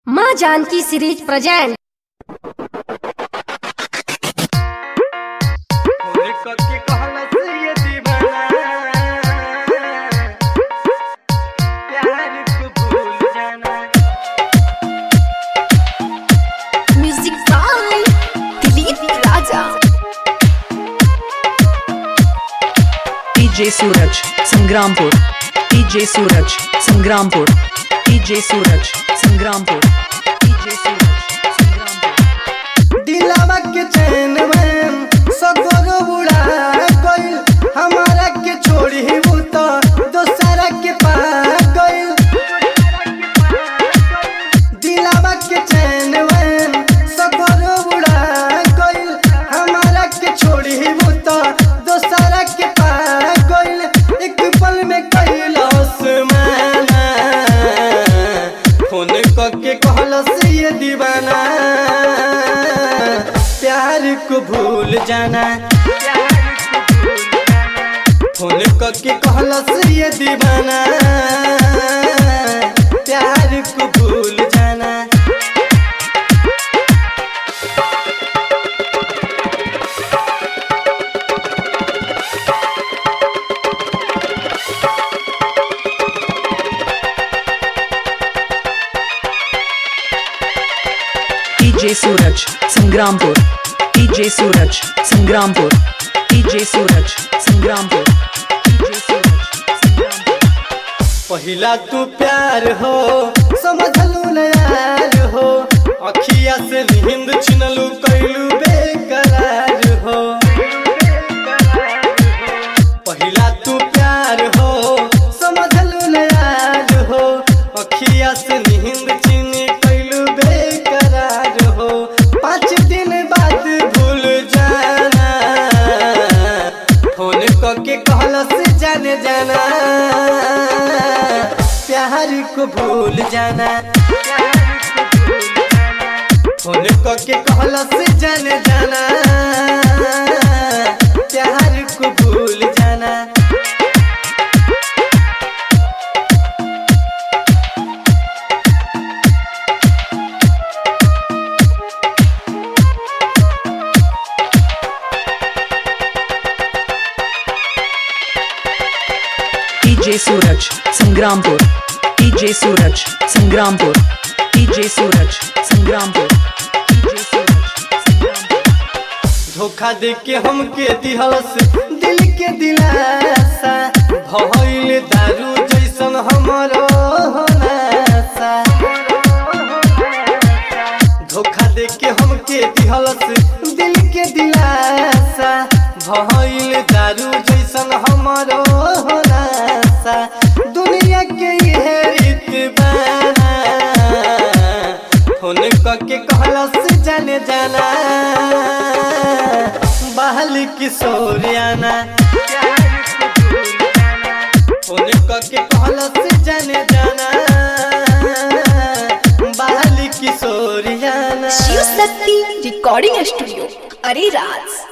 माँ Janaki series present Holi करके कहला से ये दीवाना प्यार को भूल जाना music by Dilip Raja DJ Suraj Sangrampur DJ Suraj Sangrampur DJ Suraj Sangrampur DJ Suraj Sangrampur दिलावा के चैन में सगोर उड़ा गइल हमारा के छोड़ी वो तो दोसरा के पा गइल दिलावा के चैन में सगोर उड़ा गइल हमारा के छोड़ी वो तो दोसरा के पा गइल एक पल में कैलाश माना फोन करके कहलस ये दीवाना प्यार को भूल जाना फोन करके कहलस ये दीवाना प्यार को भूल जाना DJ Suraj Sangrampur DJ Suraj Sangrampur DJ Suraj Sangrampur DJ Suraj Sangrampur पहिला तू प्यार हो समझलू न यार हो अखिया से नींद छिनलू कैलू बेकरार हो पहिला तू प्यार हो समझलू न यार हो अखिया से नींद छिन कैलू बेकरार हो पाँच दिन बाद भूल जाना फोन करके कहलस जाने जाना प्यार को भूल जाना फोन करके कहलस जाने जाना प्यार को भूल जाना DJ Suraj Sangrampur DJ Suraj Sangrampur DJ Suraj Sangrampur DJ Suraj Sangrampur धोखा दे के हमके दिहलस दिल के दिलासा भइल दारू जैसन हमरो नासा धोखा दे के हमके दिहलस दिल के दिलासा भइल दारू जैसन हमरो नासा दुनिया के ये रीत बाना फोन करके कहलस जाने जाना बहल किशोरियाना फोन करके कहलस जाने जाना बहल किशोरियाना शिव शक्ति रिकॉर्डिंग स्टूडियो अरे राज